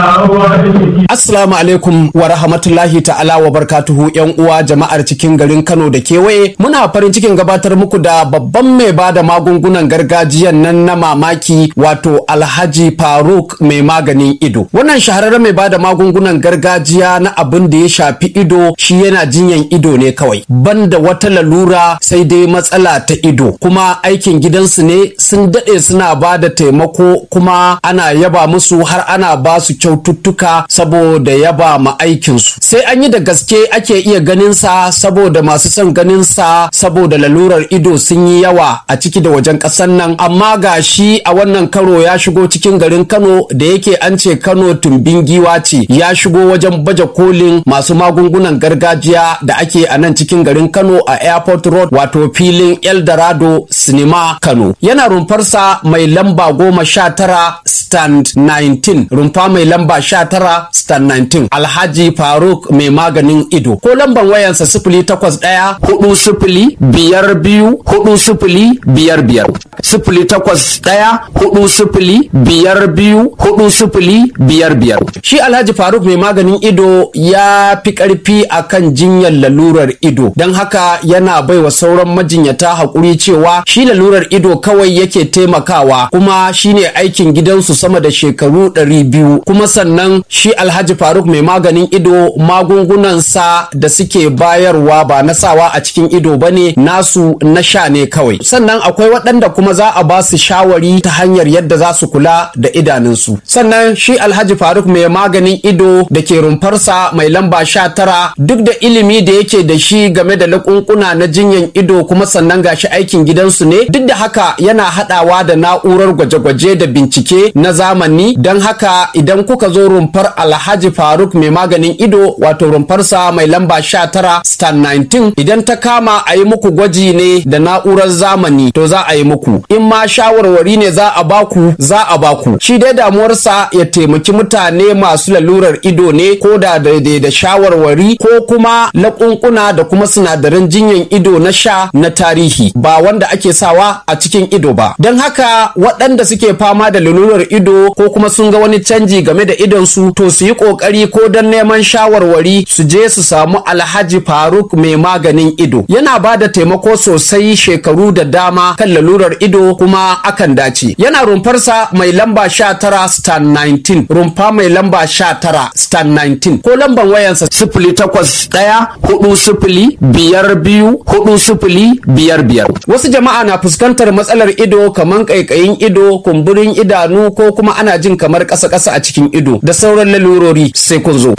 Assalamu alaikum wa rahmatullahi ta'ala wa barkatuhu yan uwa jama'ar cikin garin Kano da kewaye muna farin cikin gabatar muku da babban mai bada magungunan gargajiyan nan na mamaki wato Alhaji Faruk mai maganin ido wannan shahararren mai bada magungunan gargajiya na abin da ya shafi ido shi yana jinyan ido ne kawai banda wata lalura sai dai matsala ta ido kuma aikin gidansu ne sun daɗe suna bada taimako kuma ana yaba musu har ana ba su kyaututtuka saboda yaba ma aikinsu sai an yi da gaske ake iya ganin sa saboda masu son ganin sa saboda lalurar ido sun yi yawa a ciki da wajen ƙasar nan amma ga shi a wannan karo ya shigo cikin garin Kano da yake an ce Kano tumbin giwa ce ya shigo wajen baje kolin masu magungunan gargajiya da ake a nan cikin garin Kano a Airport Road wato filin Eldorado Cinema Kano yana rumfarsa mai lamba goma sha tara stand 19 rumfa mai lamba sha tara stand 19 Alhaji Faruk mai maganin ido ko lamban wayansa sifili takwas ɗaya hudu sifili biyar biyu hudu sifili biyar biyar sifili takwas ɗaya hudu sifili biyar biyu hudu sifili biyar biyar shi Alhaji Faruk mai maganin ido ya fi ƙarfi akan jinyar lalurar ido don haka yana baiwa sauran majinyata haƙuri cewa shi lalurar ido kawai yake taimakawa kuma shine aikin gidansu sama da shekaru ɗari biyu kuma sannan shi alhaji faruk mai maganin ido magungunansa da suke bayarwa ba na sawa a cikin ido ba ne nasu na sha ne kawai sannan akwai waɗanda kuma za a ba su shawari ta hanyar yadda za su kula da idanunsu sannan shi alhaji faruk mai maganin ido da ke rumfarsa mai lamba sha tara duk da ilimi da yake da shi game da lakunkuna na jinyan ido kuma sannan gashi aikin gidansu ne duk da haka yana haɗawa da na'urar gwaje-gwaje da bincike na zamani don haka idan kuka zo rumfar alhaji faruk mai maganin ido wato rumfarsa mai lamba sha tara star 19 idan ta kama a yi muku gwaji ne da na'urar zamani to za a yi muku in ma shawarwari ne za a baku za a baku shi dai damuwarsa ya taimaki mutane masu lalurar ido ne ko da daidai da shawarwari ko kuma laƙunƙuna da kuma sinadaran jinyan ido na sha na tarihi ba wanda ake sawa a cikin ido ba don haka waɗanda suke fama da lalurar ido ko kuma sun ga wani canji game da idonsu to su yi ƙoƙari ko don neman shawarwari su je su samu alhaji faruk mai maganin ido yana ba da taimako sosai shekaru da dama kan lalurar ido kuma akan dace yana rumfarsa mai lamba sha tara star 19 rumfa mai lamba sha tara star 19 ko lamban wayansa sifili takwas ɗaya hudu sifili biyar biyu hudu sifili biyar biyar wasu jama'a na fuskantar matsalar ido kamar ƙaiƙayin ido kumburin idanu ko kuma ana jin kamar ƙasa-ƙasa a cikin ido da sauran lalurori sai kun zo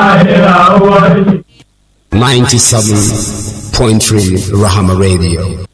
97.3 Rahama Radio.